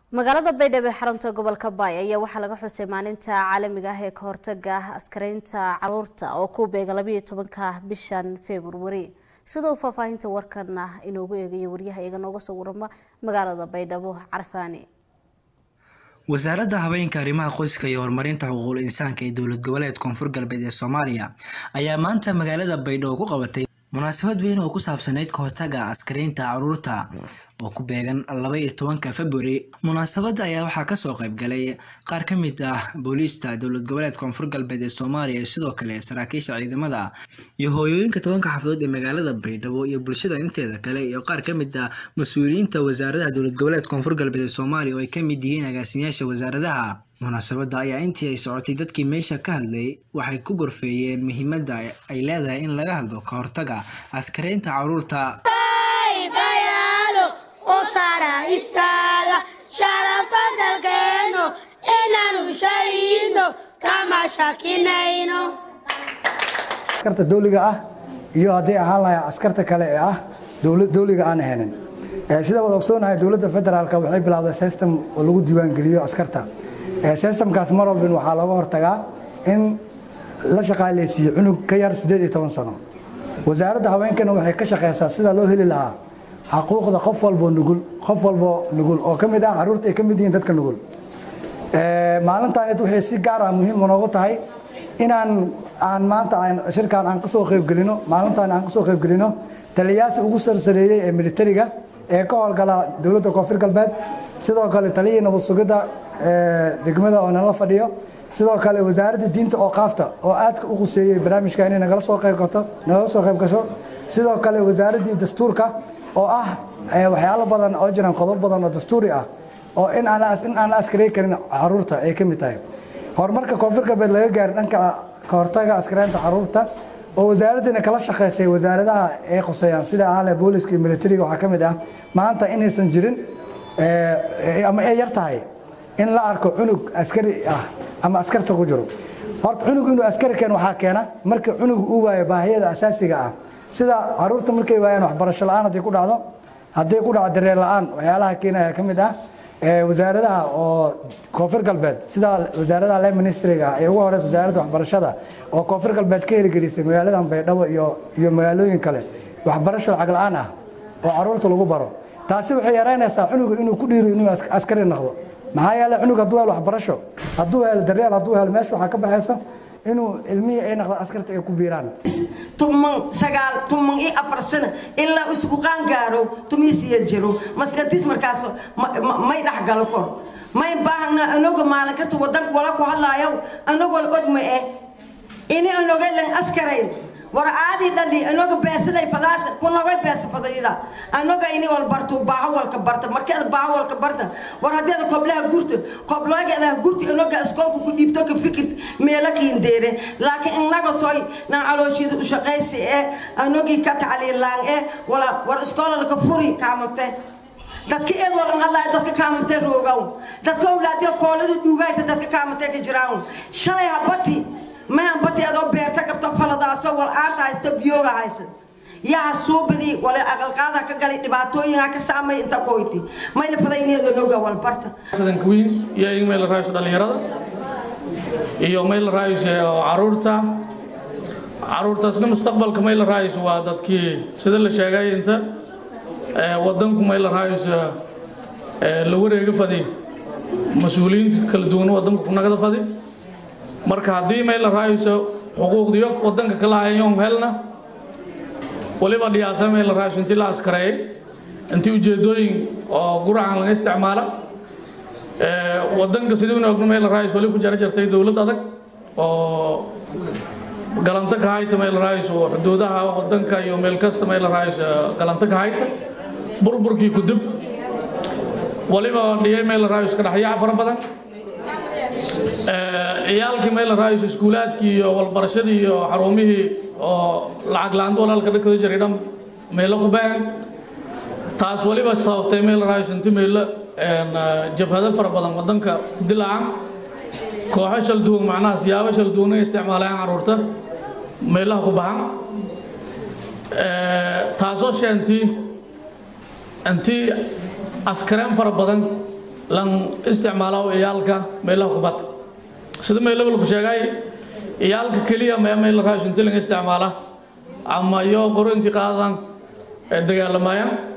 magaalada baydhabo ee xarunta gobolka baay ayaa waxaa laga xusay maalinta caalamiga ah ee ka hortaga askaraynta caruurta oo ku beega labayo tobanka bishan februari sidoo faahfaahinta warkana inoogu eegayo waryaha iyaga nooga soo warama magaalada baydhabo carfaani wasaaradda habeenka arrimaha qoyska iyo horumarinta xuquuqul insaanka ee dowlad goboleed koonfur galbeed ee soomaaliya ayaa maanta magaalada baydhabo ku qabatay munaasabad weyn oo ku saabsaneyd ka hortaga askaraynta caruurta oo ku beegan laba iyo tobanka februari munaasabadda ayaa waxaa kasoo qaybgalay qaar ka mid ah booliista dowlad goboleed koonfur galbeed ee soomaaliya iyo sidoo kale saraakiisha ciidamada iyo hooyooyinka tobanka xafadood ee magaalada baydhabo iyo bulshada inteeda kale iyo qaar ka mid ah mas-uuliyiinta wasaaradaha dowlad goboleed koonfur galbeed ee soomaaliya oo ay ka mid yihiin agaasimayaasha wasaaradaha munaasabadda ayaa intii ay socotay dadkii meesha ka hadlay waxay ku gorfeeyeen muhiimadda ay leedahay in laga hadlo ka hortaga askaraynta caruurta sharafta dalkeeno inaanu shahiidno kama shakinayno askarta dowliga ah iyo hadday ahaan lahay askarta kale ee ah dowliga aan ahaynin sida wad ogsoonahay dowladda federaalk waxay bilowday system oo lagu diiwaangeliyo askarta systemkaas mar walbin waxaa looga hortagaa in la shaqaaleysiiyo cunug ka yar siddeed iyo toban sano wasaaradda haweenkana waxay ka shaqeysaa sida loo heli lahaa xaquuqda qof walbo nugul qof walbo nugul oo ka mid ah caruurta ay ka mid yihiin dadka nugul maalintaaned waxay si gaar ah muhiim noogu tahay inaan aan maanta shirkan aan kasoo qaybgelino maalintaan aan kasoo qaybgelino taliyaasi ugu sarsareeyey ee militariga ee ka howlgala dowladda koonfur galbeed sidoo kale taliyii nabad sugidda degmada oo nala fadhiyo sidoo kale wasaaradda diinta oo qaafta oo aadka u quseeyey barnaamijka inay nagala soo qayb gato nagala soo qayb gasho sidoo kale wasaaraddii dastuurka oo ah waxyaalo badan oo jiraan qodob badan oo dastuuri ah oo in aan la askaray karin caruurta ay ka mid tahay horumarka koonfur galbeed laga gaaray dhanka ka hortaga askaraynta caruurta oo wasaaraddiina kala shaqaysay wasaaradaha ay qoseeyaan sida ahle booliska iyo militariga waxaa ka mid ah maanta inaysan jirin ama ay yar tahay in la arko cunug askari ah ama askarta ku jiro horta cunug inuu askari keen waxaa keena marka cunug uu waayo baahiyada asaasiga ah sida caruurta markay waayaan waxbarasho la-aan hadday ku dhacdo hadday ku dhacdo dareen la-aan waxyaalaha keenaya ka mid ah wasaaradaha oo koonfur galbeed sida wasaaradaha le ministriga ee ugu horeysa wasaaradda waxbarashada oo koonfur galbeed ka hirgelisay magaaladan baydhabo iyo iyo magaalooyin kale waxbarasho lacag la-aan ah oo caruurta lagu baro taasi waxay yaraynaysaa cunuga inuu ku dhiiro inuu askari noqdo maxaa yeele cunug hadduu helo waxbarasho hadduu helo daryeel hadduu helo meesha waxaa ka baxaysa inuu ilmihii ay naqdaan askarta ay ku biiraan tuman sagaal tuman iyo afar sano ilaa isku qaangaaro tumiisiya jiro maskatis markaas may dhexgalo kor may baahna anago maalin kasta wadanka wala ku hadlaayo anagoo odma eh ini anoga lan askarayn war aadi dhali anoga beesaday fadaas kunoga beesa fadayda anoga ini wal barto baaha walka barta markeeda baaha walka barta war hadeeda koblaha gurta kobloogeeda gurti anoga iskoolka ku dhiibto ka fikir meela kiindeere laakiin inaga toy nan calooshiida u shaqaysi eh anogii ka tacliilaan eh wala war iskoola laka furi kaamate dadka eed walan hadlaya dadka kaamate roogaw dadka awlaadiya koolada dhuugayta dadka kaamate ka jiraan shalay habati mahan bati adoo beerta qabto faladaasoo wal aanta haysta biyooga haysa yaa suubadii wala aqalqaada ka galay dhibaatooyinka ka saamay inta koyti mayla fadayneedo noga wal barta sadanka wiil iyo in meel raayso dhalinyarada iyo meel raayso caruurta caruurtaasna mustaqbalka meel raayso waa dadkii sida la sheegay inta wadanku meel raayso la wareega fadi mas-uuliyiinta kala duwan wadanka ku nagada fadi marka haddii meel la raayso xuquuqdiyo wadanka kala hayoon helna waliba dhiyaasa meel la raayso intii la askareeyay intii ujeedooyin oo guracan laga isticmaala wadanka sidii ogno meel la raayso wali ku jara jartay dowlad adag oo galanta ka hayta meel la raayso xuduudaha wadanka iyo meel kasta meel la raayso galanta ka hayta burburkii ku dib waliba dhiyay meel la raayso ka dhaxyaca fara badan ciyaalkii meel raayso iskuulaadkii iyo walbarashadii iyo xarumihii oo lacag la-aanta walaalka dhagtada jiray dhan meelo ku baahan taas waliba sababtay meel raayso inti meelo jabhado fara badan wadanka dilaaca kooxo shal duwan macnaha siyaabo shal duwan ay isticmaalayaan caruurta meelaha ku baxan taasoo sheentii intii askareen fara badan lan isticmaalo iyaalka meelaha kubadda sida meelaba lagu sheegay iyaalka keliya maya meel raayus inta laga isticmaala ama iyo qoro intii qaadan ee dagaalamayaan